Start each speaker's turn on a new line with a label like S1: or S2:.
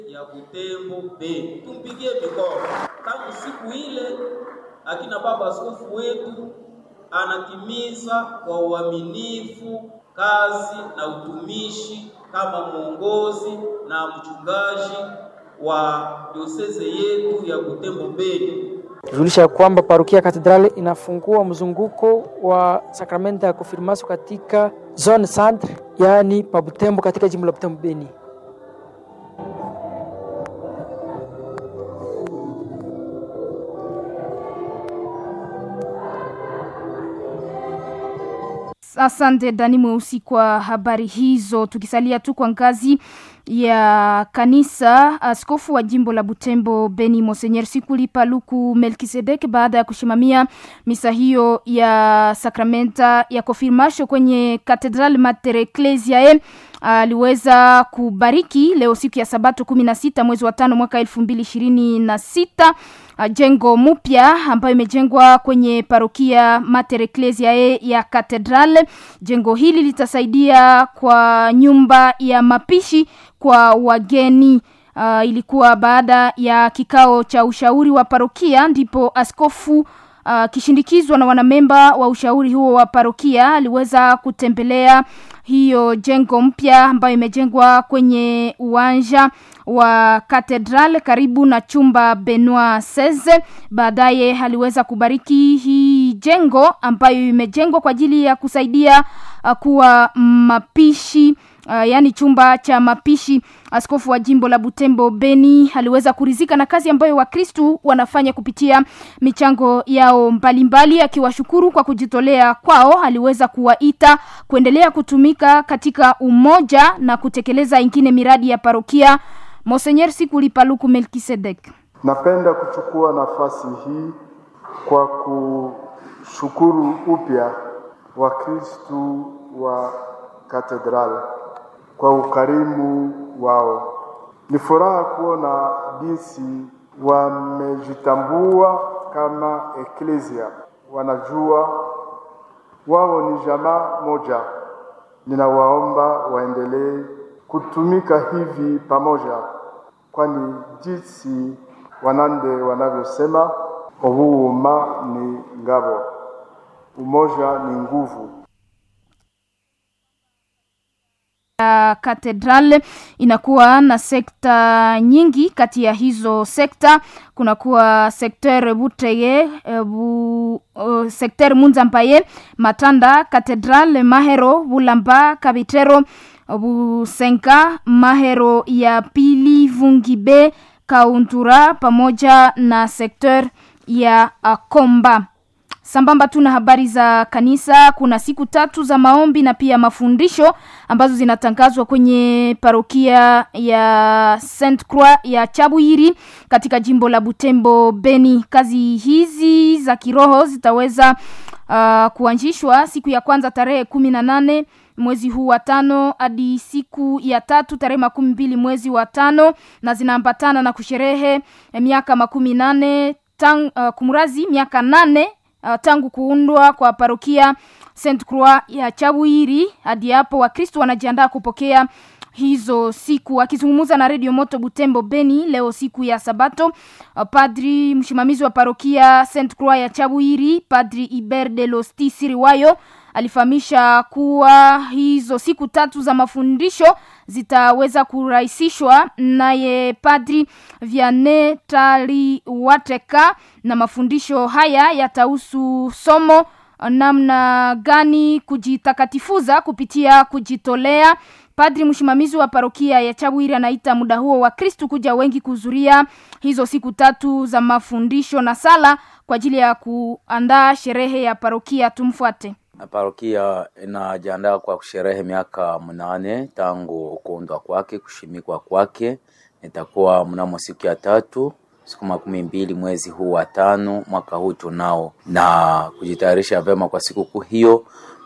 S1: ya Butembo Beni. Tumpigie mikono. Tangu siku ile akina baba askofu wetu anatimiza kwa uaminifu kazi na utumishi kama mwongozi na mchungaji wa dioseze yetu ya Butembo Beni.
S2: Tujulisha kwamba parokia Katedrali inafungua mzunguko wa sakramenta ya konfirmasio katika zone centre, yaani pa Butembo, katika jimbo la Butembo Beni.
S3: Asante Dani Mweusi kwa habari hizo. Tukisalia tu kwa ngazi ya kanisa, askofu wa jimbo la Butembo Beni Monsenyer Sikuli Paluku Melkisedek, baada ya kusimamia misa hiyo ya sakramenta ya konfirmasio kwenye Katedral Mater Ecclesiae aliweza kubariki leo siku ya Sabato kumi na sita mwezi wa tano mwaka elfu mbili ishirini na sita jengo mpya ambayo imejengwa kwenye parokia Mater Ecclesiae ya Katedral. Jengo hili litasaidia kwa nyumba ya mapishi kwa wageni. Uh, ilikuwa baada ya kikao cha ushauri wa parokia ndipo askofu uh, kishindikizwa na wanamemba wa ushauri huo wa parokia aliweza kutembelea hiyo jengo mpya ambayo imejengwa kwenye uwanja wa Katedral karibu na chumba Benoit Seze. Baadaye aliweza kubariki hii jengo ambayo imejengwa kwa ajili ya kusaidia uh, kuwa mapishi Uh, yaani chumba cha mapishi. Askofu wa jimbo la Butembo Beni aliweza kurizika na kazi ambayo Wakristu wanafanya kupitia michango yao mbalimbali, akiwashukuru kwa kujitolea kwao. Aliweza kuwaita kuendelea kutumika katika umoja na kutekeleza ingine miradi ya parokia. Monsenyer Sikuli Paluku Melkisedek:
S4: napenda kuchukua nafasi hii kwa kushukuru upya Wakristu wa katedrali kwa ukarimu wao. Ni furaha kuona jinsi wamejitambua kama eklesia, wanajua wao ni jamaa moja. Ninawaomba waendelee kutumika hivi pamoja, kwani jinsi Wanande wanavyosema, ubuuma ni ngabo, umoja ni nguvu.
S3: ya Katedral inakuwa na sekta nyingi. Kati ya hizo sekta kunakuwa sekter Buteye, bu, uh, sekter Munzampaye, Matanda, Katedral, Mahero, Bulamba, Kabitero, Busenka, Mahero ya pili, Vungibe, Kauntura pamoja na sekter ya Komba. Sambamba tu na habari za kanisa, kuna siku tatu za maombi na pia mafundisho ambazo zinatangazwa kwenye parokia ya Saint Croix ya Chabuyiri katika jimbo la Butembo Beni. Kazi hizi za kiroho zitaweza uh, kuanzishwa siku ya kwanza tarehe kumi na nane mwezi huu wa tano hadi siku ya tatu tarehe makumi mbili mwezi wa tano na zinaambatana na kusherehe miaka makumi nane tang, uh, kumrazi miaka nane uh, tangu kuundwa kwa parokia Saint Croix ya Chabwiri hadi hapo Wakristo wanajiandaa kupokea hizo siku. Akizungumza na Radio Moto Butembo Beni leo siku ya Sabato, uh, padri msimamizi wa parokia Saint Croix ya Chabwiri, Padri Iber de Losti Siriwayo alifahamisha kuwa hizo siku tatu za mafundisho zitaweza kurahisishwa naye Padri Vianney Taliwateka, na mafundisho haya yatahusu somo namna gani kujitakatifuza kupitia kujitolea. Padri msimamizi wa parokia ya Chabwiri anaita muda huo wa Kristu kuja wengi kuhudhuria hizo siku tatu za mafundisho na sala kwa ajili ya kuandaa sherehe ya parokia. Tumfuate.
S5: Parokia inajiandaa kwa kusherehe miaka mnane tangu kuundwa kwake, kushimikwa kwake. Itakuwa mnamo siku ya tatu siku makumi mbili mwezi huu wa tano mwaka huu tunao, na kujitayarisha vyema kwa sikukuu hiyo.